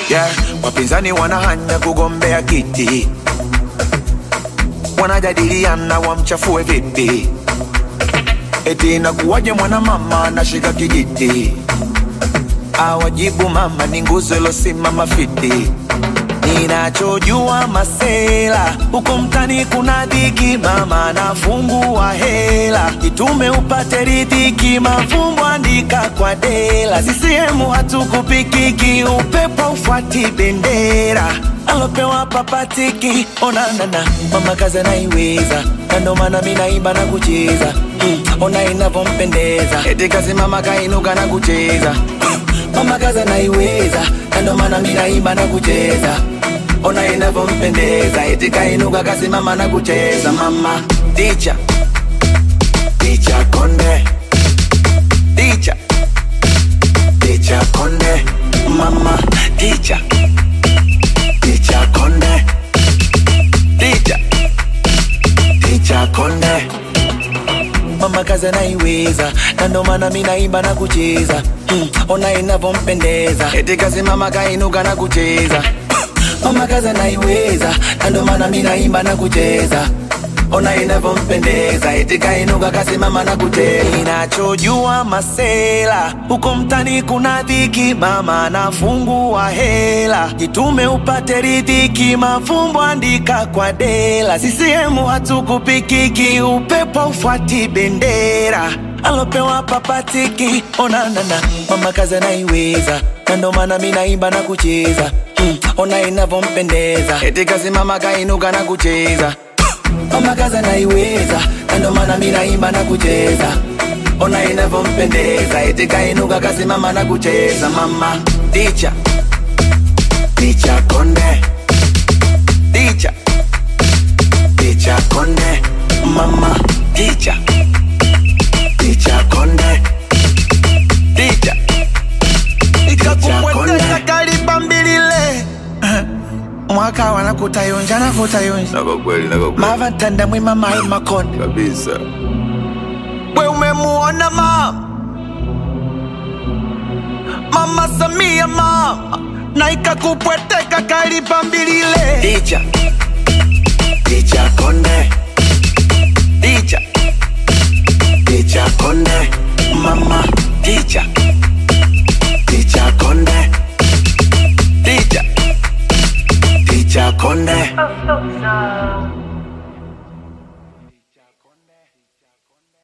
yeah. Wapinzani wanahanya kugombea kiti, wanajadiliana wamchafue vipi, eti inakuwaje mwanamama anashika kijiti, awajibu mama ni nguzo ilosimama fiti. Ninachojua masela huko mtani kuna dhiki, mama nafungua hela itume upate ridhiki, mafumbo andika kwa dela. CCM hatukupikiki, upepo ufuati bendera alopewa papatiki. Onanana mama kazi anaiweza, na ndo maana mi naimba na kucheza mm, ona inavyompendeza, eti kazi mama kainuka na kucheza mama kazi anaiweza, na ndo maana mi naimba na kucheza ona inavyompendeza, eti kainuka kasimama na kucheza. Mama ticha ticha konde ticha ticha konde mama ticha ticha konde ticha ticha konde mama kazi anaiweza, na ndo maana mi naimba na kucheza mm, ona inavyompendeza, eti kasimama kainuka na kucheza mama kazi anaiweza, na ndo maana mi naimba na kucheza ona inavyompendeza, eti kainuka kasimama na kucheza. Ninachojua masela huko mtani kuna dhiki, mama nafungua hela jitume upate ridhiki, mafumbo andika kwa dela. CCM hatukupikiki, upepo ufuati bendera alopewa papatiki. Onanana mama kazi anaiweza, na ndo maana mi naimba na kucheza mm, ona inavyompendeza, eti kasimama kainuka na kucheza mama kazi anaiweza, na ndo maana mi naimba na kucheza ona inavyompendeza, eti kainuka kasimama na kucheza. Mama ticha ticha konde ticha ticha konde mama ticha ticha konde ticha ikakupweteka kaliba mbilile mwaka wana kutayonja na kutayonja na kwa kweli, na kwa kweli mava ntanda mwima mai makonde kabisa. we umemuona mama mama samia mama na ikakupweteka kaliba mbilile Ticha ticha konde ticha ticha konde mama ticha ticha konde ticha ticha konde Oh, so sad.